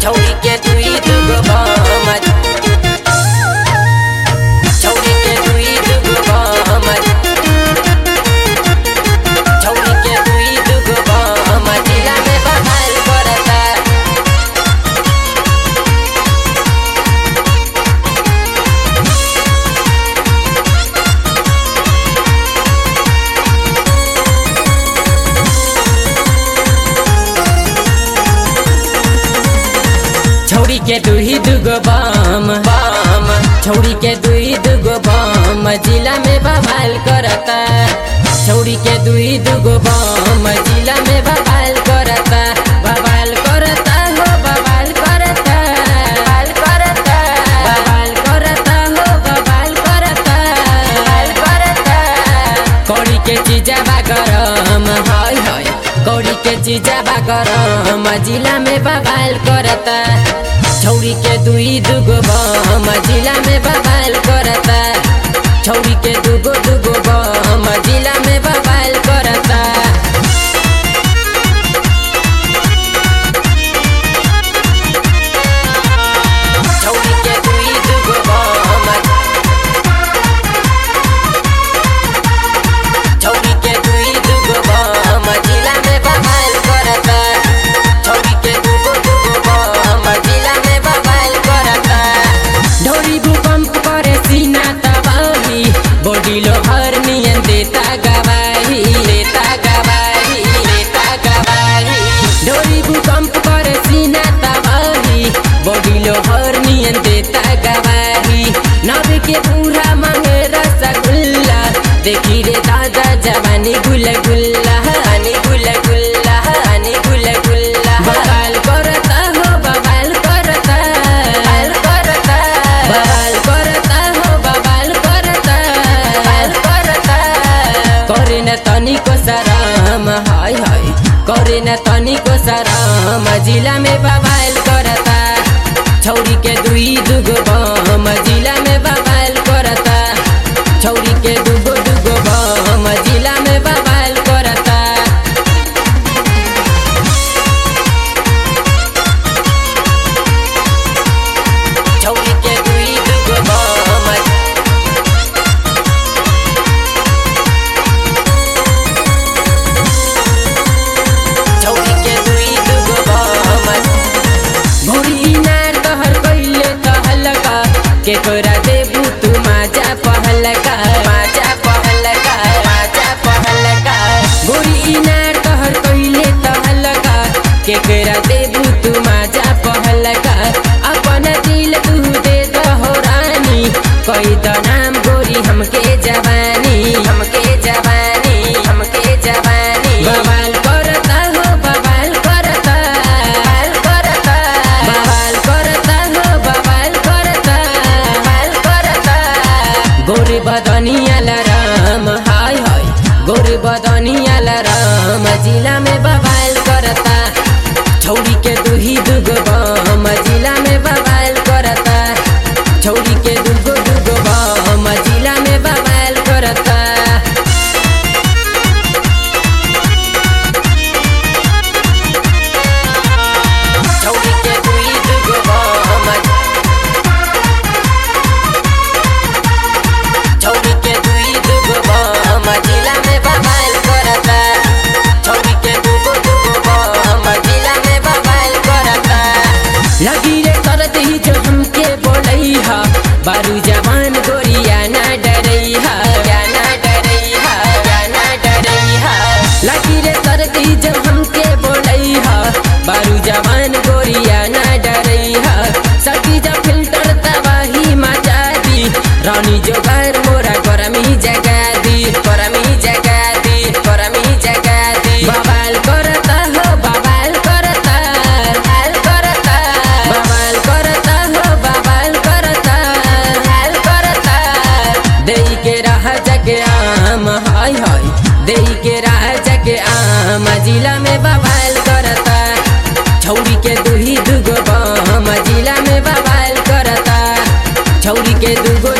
छौरी के दुई दुगो बमत छौरी के दुई दुगो बमत छौरी के दुई दुगो बमत जिला में बहाल करता छौरी के दुही दुगो बम बम छौरी के दुई दुगो बम जिला में बवाल करता छौरी के दुई दुगो बम जिला में बवाल करता बवाल करता हो बवाल करता बवाल करता बवाल करता हो बवाल करता बवाल करता कौड़ी के चीजा बा गरम हाय हाय कौड़ी के चीजा बा गरम जिला में बवाल करता छौरी के दुई दुगो बम जिला में बवाल करता छौरी के दुगो दुगो बम जिला में बवाल करता छौरी के दुई दुगो बम छौरी के दुई दुगो बम जिला में बवाल करता छौरी के दुगो दुगो बम जिला में बवाल करता ढोरी भूकंप करे सीना तबाही बॉडी लोहर नियन देता गवाही देता गवाही देता गवाही ढोरी भूकंप करे सीना तबाही बॉडी लोहर नियन देता गवाही नब के पूरा मांगे रसगुल्ला देखी रे दादा जवानी गुल गुल्ला हनी गुल गुल्ला हनी गुल गुल्ला बवाल करता हो बवाल करता बवाल करता बवाल करता हो बवाल करता बवाल करता करे न तनिको शरम हाय हाय करे न तनिको शरम जिला में बवाल करता छौरी के दुई दुगो बम जिला में बवाल करता छौरी के दुगो दुगो बम जिला में बवाल करता छौरी के दुई दुगो बम छौरी के दुई दुगो बम भोरी नार तहर कइले तहलका के तोरा देबू तू माजा पहलका माजा पहलका माजा पहलका भोरी नार तहर कइले तहलका के तोरा देबू तू माजा पहलका अपन दिल तू दे दहो रानी कई त नाम गोरी हमके जवानी हमके जवानी हमके जवानी बवाल करता हो बवाल करता बवाल करता बवाल करता हो बवाल करता बवाल करता गोरी बदनिया लराम हाय हाय गोरी बदनिया लराम जिला में बवाल करता छौरी के दुही दुगो बम जिला में बवाल करता छौरी के दुगो दुगो बम जिला में बवाल करता छौरी के दुई दुगो बम छौरी के दुई दुगो बम जिला में बवाल करता छौरी के दुगो दुगो बम जिला में बवाल करता लगी रे करत ही जो हमके बोलई हा बारू जवान गोरिया ना डरई हा या ना डरई हा या ना डरई हा लगी रे करत ही जो हमके बोलई हा बारू जवान गोरिया ना डरई हा सकी जब फिल्टर तबाही मचा दी रानी जो घर मोरा गरमी जगा दी गरमी जगा दी गरमी जगा दी बवाल करता हो बवाल करता बवाल करता बवाल करता हो बवाल करता बवाल करता देई के रह जगे आम हाय हाय देई के रह जगे आम जिला में बवाल करता छौरी के दुही दुगो बम जिला में बवाल करता छौरी के दुगो